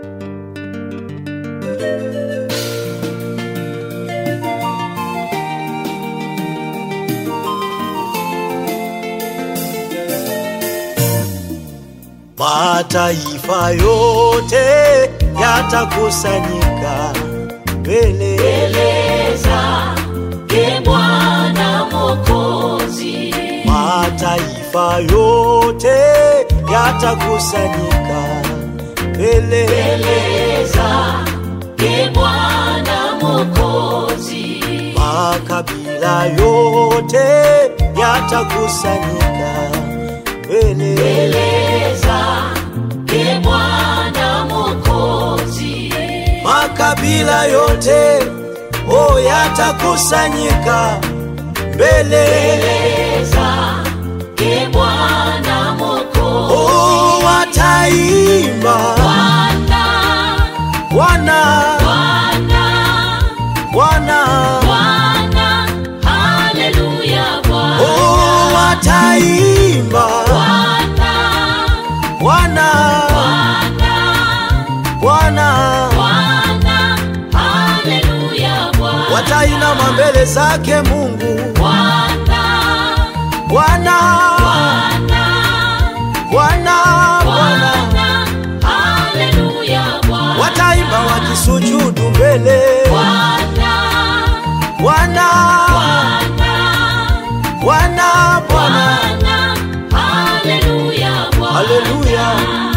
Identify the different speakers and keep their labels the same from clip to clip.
Speaker 1: Mataifa yote yatakusanyika mbele
Speaker 2: mbele zake Bwana Mwokozi,
Speaker 1: mataifa yote yatakusanyika mbele
Speaker 2: mbele zake Bwana Mwokozi,
Speaker 1: makabila yote yatakusanyika mbele
Speaker 2: mbele zake Bwana Mwokozi,
Speaker 1: makabila yote o yatakusanyika mbele
Speaker 2: mbele zake Bwana Mwokozi,
Speaker 1: o wataimba
Speaker 2: Bwana,
Speaker 1: Bwana
Speaker 2: Bwana,
Speaker 1: Bwana
Speaker 2: Bwana, haleluya Bwana.
Speaker 1: o wataimba
Speaker 2: Bwana,
Speaker 1: Bwana
Speaker 2: Bwana,
Speaker 1: Bwana
Speaker 2: Bwana, haleluya Bwana.
Speaker 1: watainama mbele zake Mungu
Speaker 2: Bwana,
Speaker 1: Bwana
Speaker 2: Bwana,
Speaker 1: Bwana Bwana
Speaker 2: Bwana, haleluya Bwana.
Speaker 1: wataimba wakisujudu mbele
Speaker 2: Bwana,
Speaker 1: Bwana
Speaker 2: Bwana,
Speaker 1: Bwana Bwana
Speaker 2: Bwana, haleluya Bwana.
Speaker 1: Haleluya.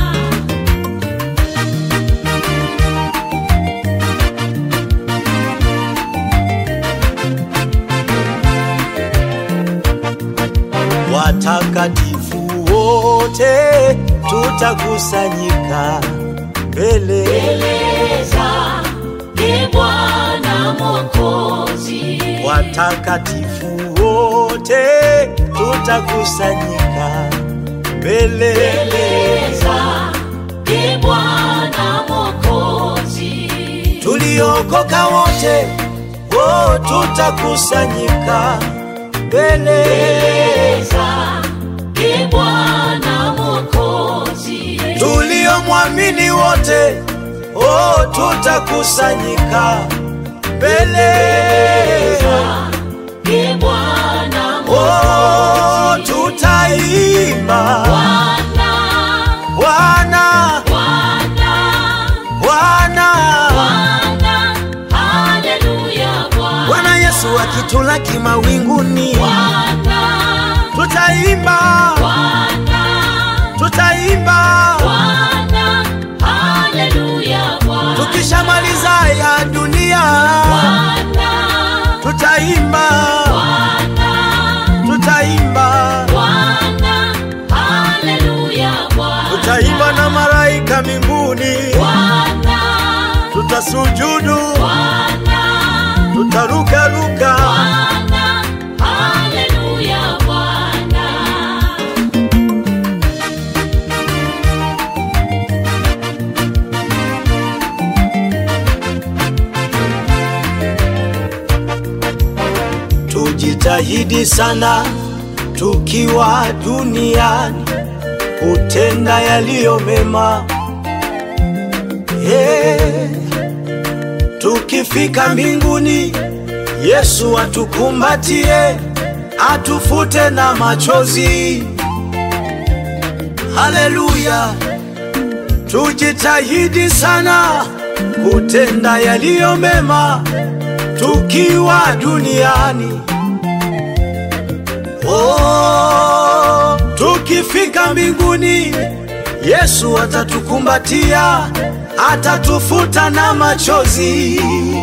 Speaker 1: watakatifu wote tutakusanyika mbele
Speaker 2: Mbele zake Bwana Mwokozi,
Speaker 1: watakatifu wote tutakusanyika mbele
Speaker 2: mbele zake Bwana Mwokozi,
Speaker 1: tuliokoka wote o tutakusanyika mbele
Speaker 2: mbele zake Bwana Mwokozi,
Speaker 1: tuliomwamini wote o tutakusanyika mbele
Speaker 2: zake Bwana
Speaker 1: o
Speaker 2: Mwokozi,
Speaker 1: tutaimba
Speaker 2: Bwana,
Speaker 1: Bwana
Speaker 2: Bwana,
Speaker 1: Bwana
Speaker 2: Bwana, haleluya Bwana.
Speaker 1: Bwana Yesu akitulaki mawinguni
Speaker 2: Bwana,
Speaker 1: tutaimba
Speaker 2: Bwana,
Speaker 1: tutaimba
Speaker 2: Bwana, haleluya Bwana.
Speaker 1: tukishamaliza ya dunia
Speaker 2: Bwana,
Speaker 1: tutaimba
Speaker 2: Bwana,
Speaker 1: tutaimba
Speaker 2: Bwana, haleluya Bwana.
Speaker 1: tutaimba na malaika mbinguni
Speaker 2: Bwana,
Speaker 1: tutasujudu
Speaker 2: Bwana,
Speaker 1: tutarukaruka
Speaker 2: Bwana, haleluya Bwana.
Speaker 1: tujitahidi sana tukiwa duniani kutenda yaliyo mema yeah. tukifika mbinguni yesu atukumbatie atufute na machozi haleluya tujitahidi sana kutenda yaliyo mema tukiwa duniani oh, tukifika mbinguni yesu atatukumbatia atatufuta na machozi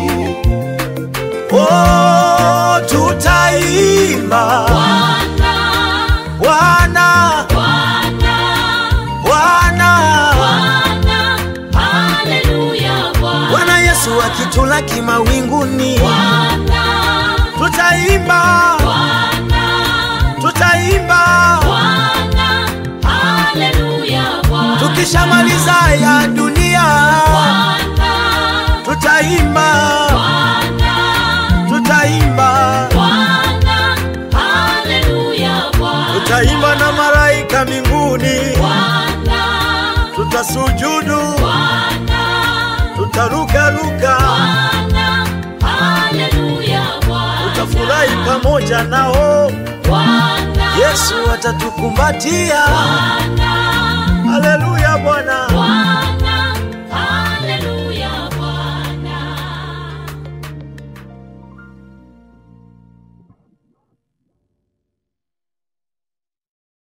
Speaker 1: oh, tutaimba
Speaker 2: Bwana,
Speaker 1: bwana
Speaker 2: Bwana,
Speaker 1: bwana
Speaker 2: Bwana, haleluya Bwana.
Speaker 1: bwana yesu akitulaki mawinguni
Speaker 2: Bwana,
Speaker 1: tutaimba
Speaker 2: Bwana,
Speaker 1: tutaimba
Speaker 2: Bwana, haleluya Bwana.
Speaker 1: tukishamaliza ya dunia
Speaker 2: Bwana,
Speaker 1: tutaimba
Speaker 2: Bwana,
Speaker 1: tutaimba
Speaker 2: Bwana, haleluya Bwana.
Speaker 1: tutaimba na malaika mbinguni
Speaker 2: Bwana,
Speaker 1: tutasujudu
Speaker 2: Bwana,
Speaker 1: pamoja nao
Speaker 2: Bwana,
Speaker 1: yesu atatukumbatia
Speaker 2: Bwana,